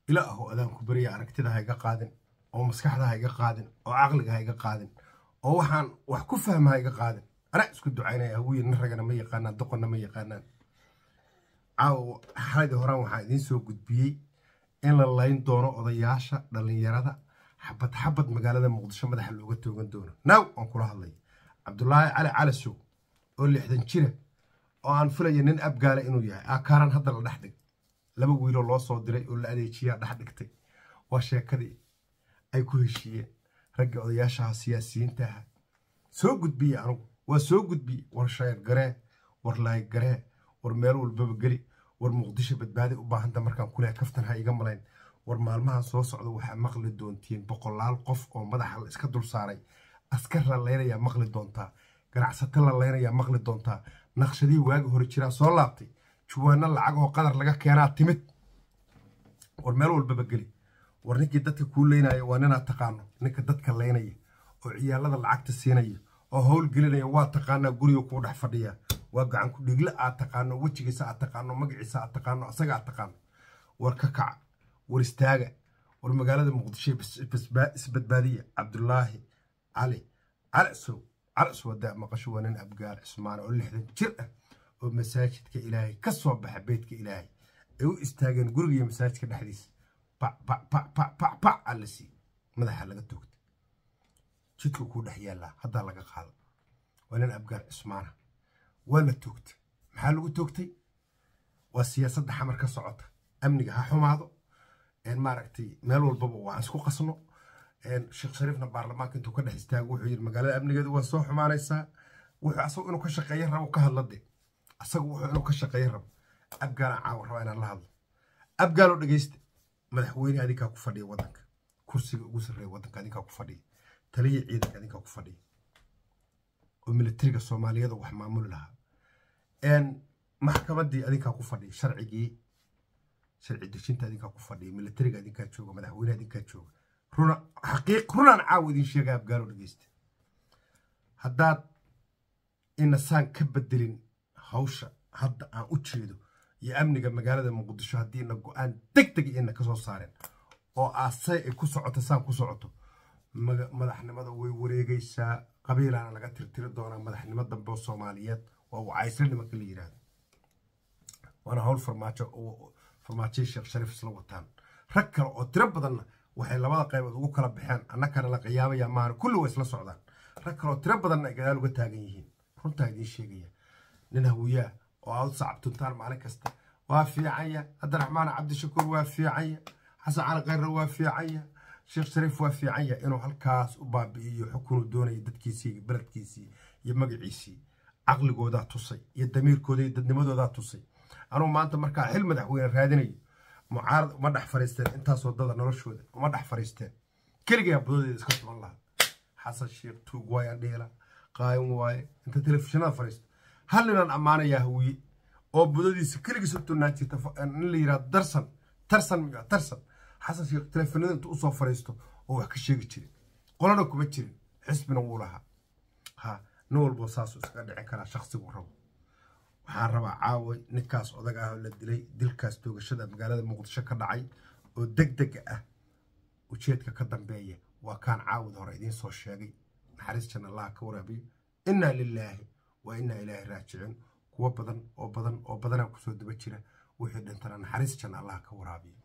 ila aho adaan ku beriya aragtida ha iga qaadin oo maskaxda ha iga qaadin oo caqliga ha iga qaadin oo waxaan wax ku fahma ha iga qaadin anaa isku ducaynaya hawiye nin ragana ma yaqaanaan doqonna ma yaqaanaan caawa xaladii horaan waxaa idiin soo gudbiyey in la layn doono odayaasha dhallinyarada xabad xabad magaalada muqdisho madaxa looga toogan doono naaw aan kula hadlay cabdulaahi cali calasow oo lixdan jira oo aan filaya nin abgaala inuu yahay aakaaran hadda la dhex dhig laba wiiloo loo soo diray oo la adeejiyaa dhex dhigtay waa sheekadii ay ku heshiiyeen ragga odayaashaha siyaasiyiinta aha soo gudbiye anugu waa soo gudbiye war shayr garee war laayg garee war meel walbaba geli war muqdisho badbaadi u baahanta markaan kuleh kaftan ha iga malayn war maalmahan soo socda waxaa maqli doontiin boqolaal qof oo madaxa la iska dul saaray askar la laynayaa maqli doontaa ganacsato la laynayaa maqli doontaa naqshadii waagi hore jiraa soo laabtay juwaano lacag oo qadar laga keenaa timid war meel walbaba geli war ninkii dadka kuu leynaya waa ninaad taqaano ninka dadka laynaya oo ciyaalada lacagta siinaya oo howl gelinaya waa taqaanaa guriga kuu dhex fadhiya waa gacan ku dhigle aad taqaano wejigiisa aad taqaano magaciisa aad taqaano asaga aad taqaano war ka kaca war istaaga war magaalada muqdisho isbadbaadiya cabdulaahi cali calasow calasow hadaa maqasho waa nin abgaar cismaan oo lixdan jir ah oo masaajidka ilaahay ka soo baxa beydka ilaahay ay u istaageen guriga iyo masaajidka dhexdiisa bac bac bac bac bac bac aa la siiyey madaxa laga toogtay jidka kuu dhex yaallaa haddaa laga qaado waa nin abgaar cismaana waa la toogtay maxaa lagu toogtay waa siyaasadda xamar ka socota amniga ha xumaado maaragtay meel walbaba waan isku qasno sheekh shariifna baarlamaanka intuu ka dhex istaago wuxuu yidhi magaalada amnigeedu waa soo xumaanaysaa wuxuu asagu inuu ka shaqeeyo rabo ka hadlade asagu wuxuu inuu ka shaqeeyo rabo abgaalaan caawa rabaa inaan la hadlo abgaaloo dhegeysta madaxweyne adinkaa ku fadhiya waddanka kursiga ugu sarreeya waddanka adinkaa ku fadhiya taliya ciidanka adinkaa ku fadhiya oo militariga soomaaliyada wax maamuli lahaa maxkamaddii adinkaa ku fadhiya sharcigii sharci dejinta adinkaa ku fadhiya militariga adinkaa jooga madaxweyne adinkaa jooga runa xaqiiq runaan caawa idin sheega abgaalo dhegeysta haddaad inasaan ka bedelin hawsha hadda aan u jeedo iyo amniga magaalada muqdisho haddiina go-aan deg deg ina ka soo saareen oo aasay ay ku socoto saan ku socoto madaxnimada way wareegaysaa qabiilaana laga tirtiri doonaa madaxnimo dambe oo soomaaliyeed waa wacaysle nimanka la yidhaahdo waana hawl farmaajo farmaajay sheekh shariif isla wataan rag kale oo tiro badanna waxay labada qaybood ugu kala baxeen annakana la qiyaamaya maana kulli waa isla socdaan rag kale oo tiro badanna ay gadaal uga taagan yihiin runtaa idiin sheegaya nin hawiyaa oo aad sacabtuntaan maalin kasta waa fiicanya cabdiraxmaan cabdishakuur waa fiicanya xasan cali khayre waa fiicanya sheekh shariif waa fiicanya inuu halkaas u baabi'iyo xukunuu doonaya dadkiisii iyo beledkiisii iyo magaciisii caqligoodaa tusay iyo damiirkooda iyo dadnimadoodaa tusay anugu maanta markaa xil madaxweyne raadinayo mucaarad uma dhex fariisteen intaasoo dada noloshooda uma dhex fariisteen keligaa budadeeda iska tuban lahaa xasan sheekh tuug waayaan dhihila qaayin waaye inta telefishinada fariisto hal ninaan ammaanayaa hawiye oo budadiisa keligiis u tunaan jirta nin la yidhaha darsan tarsan miya tarsan xasan sheekh teleefanada intuu usoo fariisto oo wax ka sheegi jirin qolana kuma jirin xisbina wuu lahaa ha nin walbo saasuu iskaga dhicin karaa shaksigu rabo waxaan rabaa caaway ninkaas odag ah oo la dilay dilkaas toogashada magaalada muqdisho ka dhacay oo deg dega ah ujeedka ka dambeeya waa kaan caawid hore idiin soo sheegay naxariis jan allaha ka waraabiyo innaa lilaahi waa innaa ilaahi raajicin kuwo badan oo badan oo badanaa kusoo daba jira wixii dhintana naxariis jan allaha ka waraabiyo